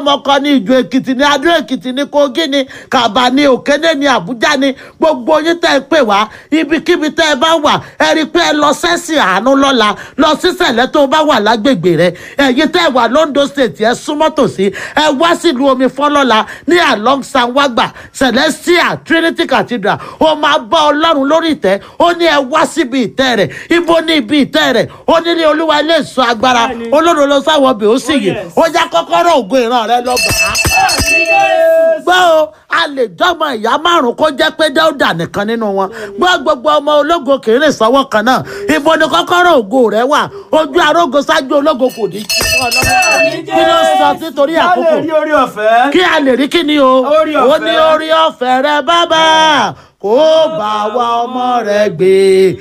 ọmọkọ ní ìjọ èkìtì ní adó èkìtì ní kogi ní kàbà ní òkéné ní àbújá ní gbogbo yín tẹ́ ẹ pè wá ibikíbi tẹ́ ẹ bá wà ẹ rí i pé ẹ lọ sẹ́sìn àánú lọ́la lọ sí sẹ̀lẹ̀ tó bá wà lágbègbè rẹ ẹ̀yin tẹ́ ẹ wà londo state ẹ súnmọ́ tòsí ẹ wá sílùú omi fọlọ́la ní along sanwagba celestial trinity cathedral ó máa bá ọlọ́run lórí ìtẹ́ ó ní ẹ wá síbi ìtẹ́ rẹ̀ ibo ní ibi ìtẹ́ rẹ̀ ó ní ní olúwa ilé ìsọ agbára Bẹ́ẹ̀ni. olódò lọ sáwọn ọbẹ̀ ó sì Oh, yè yes. ó já kọ́kọ́rọ́ ògo ìran rẹ lọ bàá gbọ́ o a lè jọmọ ìyá márùn kó jẹ́ pé dáúdà nìkan nínú wọn gbọ́ gbogbo ọmọ ológo kéré sọ́wọ́ kan náà ibo ni kọ́kọ́rọ́ ògo rẹ wà ojú arógo ṣáájú ológo kò ní í ṣe fún ọ lọ́wọ́ kí ló sọ nítorí ká lè àkókò rí orí ọ̀fẹ́. kí a lè rí kí ni o Orí ó ọ̀fẹ́. ní orí ọ̀fẹ́ rẹ bàbá kó bá wa ọmọ rẹ gbé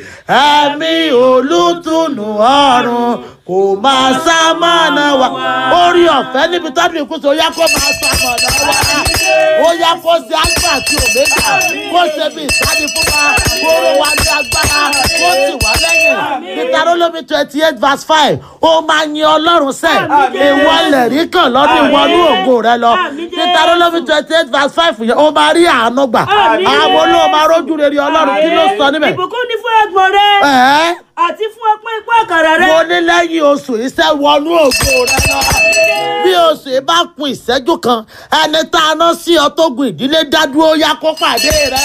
ẹ̀mí olùtùnú ọ̀run kò máa sá mọ́nà wa orí ọ̀fẹ́ níbi tọ́jú ìkúso ó yá kó máa sá mọ́nà wa ó yá kó ṣe alpha àti omega kó ṣe bí ìsádi fún wa kó ró wa ní agbára kó tì wá lẹ́yìn nítarólómi twenty eight verse five ó máa yin ọlọ́run sẹ́ ìwọ lẹ̀ rí kàn lọ́dún ìwọnú ògo rẹ lọ nítarólómi twenty eight verse five yẹn ó máa rí àánú gbà Àmín. àwọn olóò máa rójú rere ọlọ́run kí ló sọ níbẹ̀. ìbùkún ní fún ẹ̀gbọ́n rẹ ẹ̀ẹ́ àti fún ọpọ́n ipá àkàrà rẹ. mo ní lẹ́yìn oṣù iṣẹ́ wọnú ògo rẹ lọ. bí oṣù yìí bá kun ìṣẹ́jú kan ẹni tá a ná sí ọ tó gun ìdílé dádúró yá kó pàdé rẹ.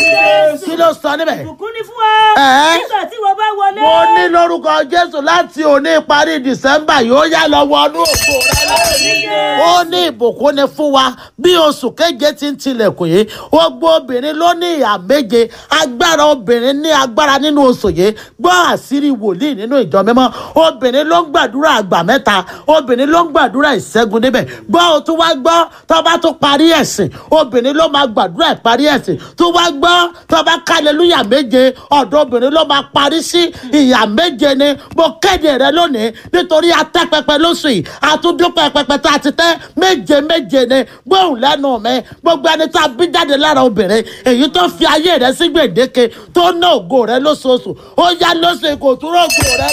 kí ló sọ níbẹ̀. ìbùkún ní fún ọ Ẹ̀ẹ́. nígbà tí wọ́n bá wọlé. mo ní lórúkọ jésù láti òní ìparí dìsẹ́mbà yóò yá lọ wọnú ògo rẹ lọ. ó ní ìbùkún ni fún wa bí oṣù keje ti ń tilẹ̀kùn yìí gbogbo obìnrin ló ní ìhà méje agbára obìnrin ní agbára nínú oṣù yìí gbọ́ àṣírí wòlíì nínú ìjọ mímọ́ obìnrin ló ń gbàdúrà àgbà mẹ́ta obìnrin ló ń gbàdúrà ìṣẹ́gun níbẹ̀ gbọ́ o tún wá gbọ́ tó bá tún parí ẹ̀sìn obìnrin ló máa gbàdúrà ìparí ẹ̀sìn tún wá gbọ́ tó bá kálẹ̀lúyà méje ọ̀dọ̀ obìnrin ló máa parí sí ìyà méje ni mo kéde rẹ lónìí nítorí atẹ́pẹpẹ lóṣù yìí àtúndúpẹ́ pẹpẹ tá a ti tẹ́ méje méje ni gbóhùn lẹ́nu mi gbogbo ẹni tá a bí jáde lára obìnrin èyí tó fi ayé rẹ sí gbèdéke tó ná ògo rẹ lóṣooṣù ó yá lóṣù kò tún rògbò rẹ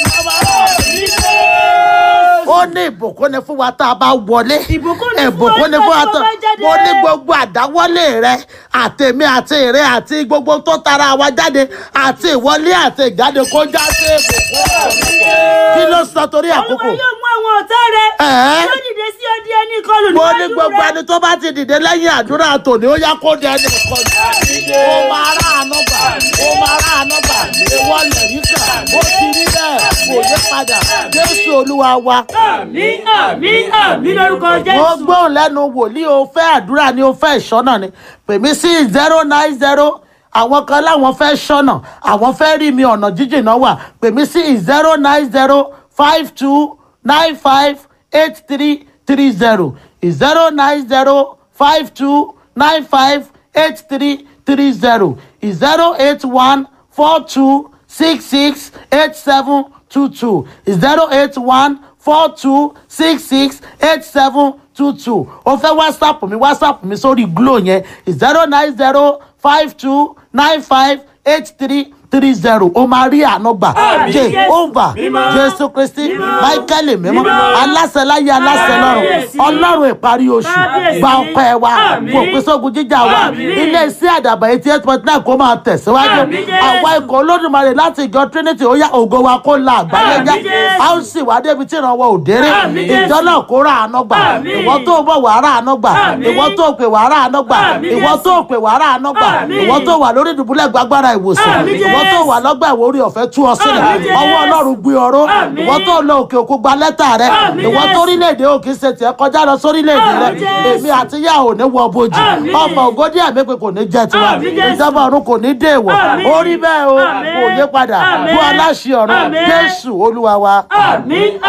lọ́wọ́ ó ní ìbùkún ni fún wa tá a bá wọlé Ìbùkún ni fún ìbùkún ni wa fún wa nígbà tó tí wọ́n bá jáde. mo ní gbogbo àdáwọ́lé rẹ àtèmi àti ìrẹ àti gbogbo tó tara wa jáde àti ìwọlé àti ìjáde kó já sí ìbùkún kí ló sọ torí àkókò olúwa yóò mú àwọn ọ̀tá rẹ. Ẹ̀ẹ́. yóò dìde sí ọdí ẹni kọlù mo níwájú ní gbogbo rẹ. ẹni tó bá ti dìde lẹ́yìn àdúrà tòní ó yá kó di ẹni kan jù ó máa rà àánú gbà ó máa rà àánú gbà ìwọ lẹ̀rí kà ó ti rí bẹ́ẹ̀ kò yí padà jésù olúwa wa. àmín àmín àmín lórúkọ mo jésù. gbóhùn lẹ́nu wòlíì o fẹ́ àdúrà ni o fẹ́ ìṣọ́nà ni pèmí sí zero nine zero àwọn kan láwọn fẹ́ ṣọ́nà àwọn fẹ́ rí mi ọ̀nà jíjìn náà wà pèmí sí zero nine zero five two nine five eight three three zero zero nine zero five two nine five eight three three zero zero eight one four two six six eight seven two two zero eight one four two six six eight seven two two o fẹ́ whatsapp mi whatsapp mi sórí glo yẹn zero nine zero five two nine five eight three three zero o máa rí àánú gbà Àmín. jehova Mímọ́. jésù kristi Mímọ́. michael mímọ́ Mímọ́. aláṣẹ láyé aláṣẹ lọ́run Kábíyèsí. ọlọ́run ìparí oṣù Kábíyèsí. gba ọpẹ́ wa Àmín. fòpin sógun jíjà wa Àmín. ilé iṣẹ́ àdàbà eighty eight point nine kó máa tẹ̀síwájú Àmín, Jésù. àwa ikọ̀ olódùmarè láti ìjọ trinity ó yá ògo wa kó la àgbáyé Àmín, já Jésù. a ó sì wá débi tí ìrànwọ́ òdèrè Àmín, Jésù. ìjọ náà kó ra àánú gbà Àmín. ìwọ tó bọ̀ wà ra àánú gbà Àmín. ìwọ tó pè wà ra àánú gbà Àmín, ìwọ Jésù. tó pè wà ra àánú gbà Àmín. ìwọ tó wà lórí ìdùbúlẹ̀ gbàgbára ìwòsàn Àmín, ìwọ tó Jésù. wà lọ́gbà ìwò orí ọ̀fẹ́ tú ọ sílẹ̀ Àmín, Jésù. ọwọ́ ọlọ́run gbé ọ̀rọ̀ Àmín. ìwọ tó lọ òkè òkú gba lẹ́tà rẹ Àmín, ìwọ tó Jésù. orílẹ̀-èdè òkè ṣe tiẹ̀ kọjá lọ sórílẹ̀-èdè rẹ Àmín, Jésù. èmi àti yá ò ní wọ bojì Àmín. ọmọ ògódì àmì pé kò ní jẹ́ tiwa Àmín, Jésù. ìjọba ọ̀run kò ní dé ìwọ̀ Àmín. orí bẹ́ẹ̀ o Àmín. kò yé padà Àmín. bú aláṣẹ ọ̀run Àmín. jésù olúwa wa. àmín